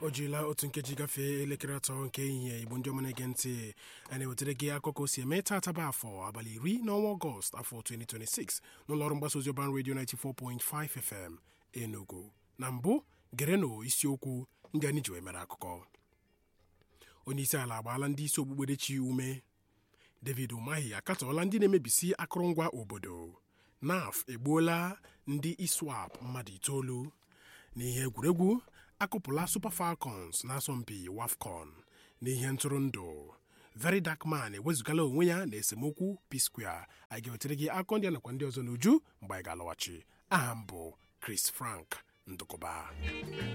o jirila otu nkeji gafee elekere atọ nke ehihie igbo ndị ọma na-ege ntị a na-ewetara gị akụkọ o si eme taata bụ afọ abalị iri n'ọnwa ọgọst afọ 2026 n'ụlọọrụ mgbasa ozi ọban redio 94.5 fm enugu na mbụ gerenụ isiokwu ndị anyị ji wee mere akụkọ onye isi ala agbaala ndị isi okpukperechi ume david umahi akatọọla ndị na-emebisi akụrụngwa obodo naf egbuola ndị iswap mmadụ itoolu n'ihe egwuregwu akụpụla super falcons n'asọmpi wafcon n'ihe ntụrụndụ very dark man ewezugala onwe ya na esemokwu p-square anyị ga-ewetara gị akọ ndị a nakwa ndị ọzọ n'uju mgbe anyị ga-alọghachi aha m bụ chris frank ndụkọba